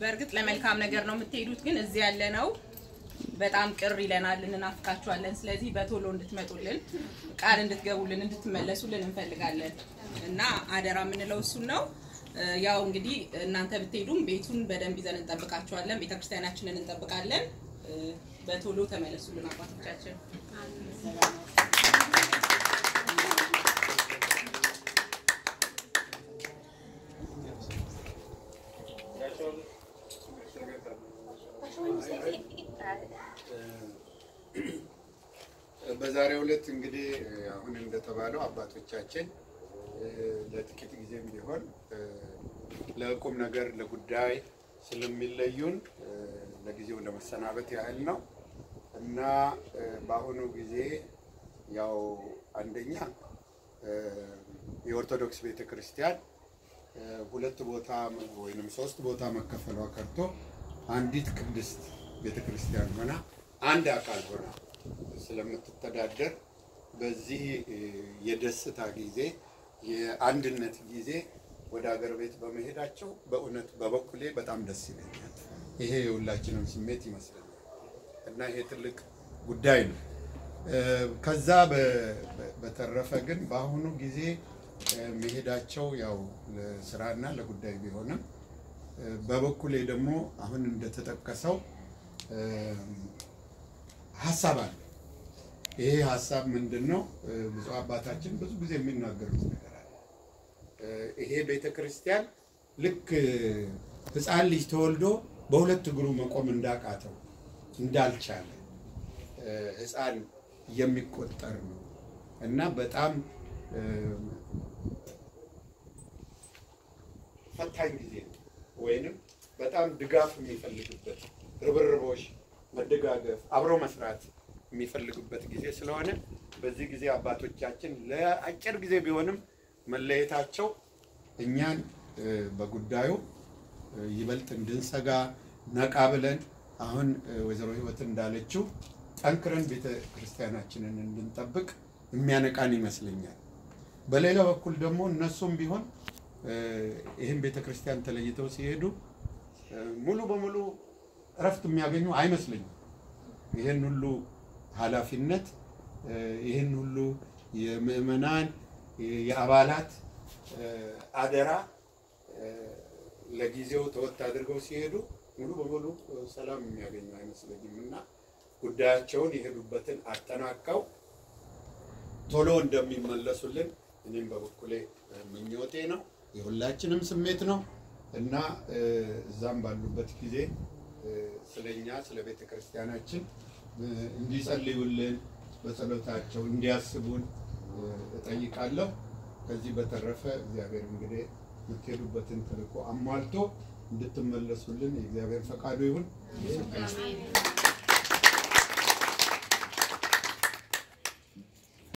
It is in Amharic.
በእርግጥ ለመልካም ነገር ነው የምትሄዱት፣ ግን እዚህ ያለ ነው በጣም ቅር ይለናል፣ እንናፍቃችኋለን። ስለዚህ በቶሎ እንድትመጡልን ቃል እንድትገቡልን እንድትመለሱልን እንፈልጋለን እና አደራ የምንለው እሱን ነው። እ፣ ያው እንግዲህ እናንተ ብትሄዱም ቤቱን በደንብ ይዘን እንጠብቃችኋለን፣ ቤተክርስቲያናችንን እንጠብቃለን። እ፣ በቶሎ ተመለሱልን አባቶቻችን። በዛሬው ዕለት እንግዲህ አሁን እንደተባለው አባቶቻችን እ፣ ለጥቂት ጊዜም ቢሆን እ፣ ለቁም ነገር ለጉዳይ ስለሚለዩን እ፣ ለጊዜው ለመሰናበት ያህል ነው እና እ፣ በአሁኑ ጊዜ ያው አንደኛ እ፣ የኦርቶዶክስ ቤተ ክርስቲያን እ፣ ሁለት ቦታ ወይንም ሶስት ቦታ መከፈሏ ቀርቶ አንዲት ቅድስት ቤተ ክርስቲያን ሆና አንድ አካል ሆና ስለምትተዳደር በዚህ እ፣ የደስታ ጊዜ የአንድነት ጊዜ ወደ ሀገር ቤት በመሄዳቸው በእውነት በበኩሌ በጣም ደስ ይለኛል። ይሄ የሁላችንም ስሜት ይመስለኛል እና ይሄ ትልቅ ጉዳይ ነው። እ፣ ከዛ በ- በ- በተረፈ ግን በአሁኑ ጊዜ እ፣ መሄዳቸው ያው ለስራና ለጉዳይ ቢሆንም እ፣ በበኩሌ ደግሞ አሁን እንደተጠቀሰው እ፣ ሀሳብ አለ። ይሄ ሀሳብ ምንድን ነው? እ፣ ብፁዕ አባታችን ብዙ ጊዜ የሚናገሩት ነገር አለ። እ፣ ይሄ ቤተ ክርስቲያን ልክ እ፣ ሕፃን ልጅ ተወልዶ በሁለት እግሩ መቆም እንዳቃተው እንዳልቻለ እ፣ ሕፃን የሚቆጠር ነው እና በጣም እ፣ ፈታኝ ጊዜ ነው ወይንም በጣም ድጋፍ የሚፈልግበት ርብርቦሽ፣ መደጋገፍ፣ አብሮ መስራት የሚፈልጉበት ጊዜ ስለሆነ በዚህ ጊዜ አባቶቻችን ለአጭር ጊዜ ቢሆንም መለየታቸው እኛን እ፣ በጉዳዩ እ፣ ይበልጥ እንድንሰጋ ነቃ ብለን አሁን እ፣ ወይዘሮ ህይወት እንዳለችው ጠንክረን ቤተ ክርስቲያናችንን እንድንጠብቅ የሚያነቃን ይመስለኛል። በሌላ በኩል ደግሞ እነሱም ቢሆን እ፣ ይህን ቤተ ክርስቲያን ተለይተው ሲሄዱ እ፣ ሙሉ በሙሉ እረፍት የሚያገኙ አይመስለኝም። ይህን ሁሉ ኃላፊነት እ፣ ይህን ሁሉ የምዕመናን የአባላት እ፣ አደራ እ፣ ለጊዜው ተወት አድርገው ሲሄዱ ሙሉ በሙሉ እ፣ ሰላም የሚያገኙ አይመስለኝም እና ጉዳያቸውን የሄዱበትን አጠናቀው ቶሎ እንደሚመለሱልን እኔም በበኩሌ እ፣ ምኞቴ ነው፣ የሁላችንም ስሜት ነው እና እ፣ እዛም ባሉበት ጊዜ እ፣ ስለኛ ስለ ቤተ ክርስቲያናችን እ፣ እንዲጸልዩልን በጸሎታቸው እንዲያስቡን እ፣ እጠይቃለሁ። ከዚህ በተረፈ እግዚአብሔር እንግዲህ የምትሄዱበትን ተልእኮ አሟልቶ እንድትመለሱልን የእግዚአብሔር ፈቃዱ ይሁን።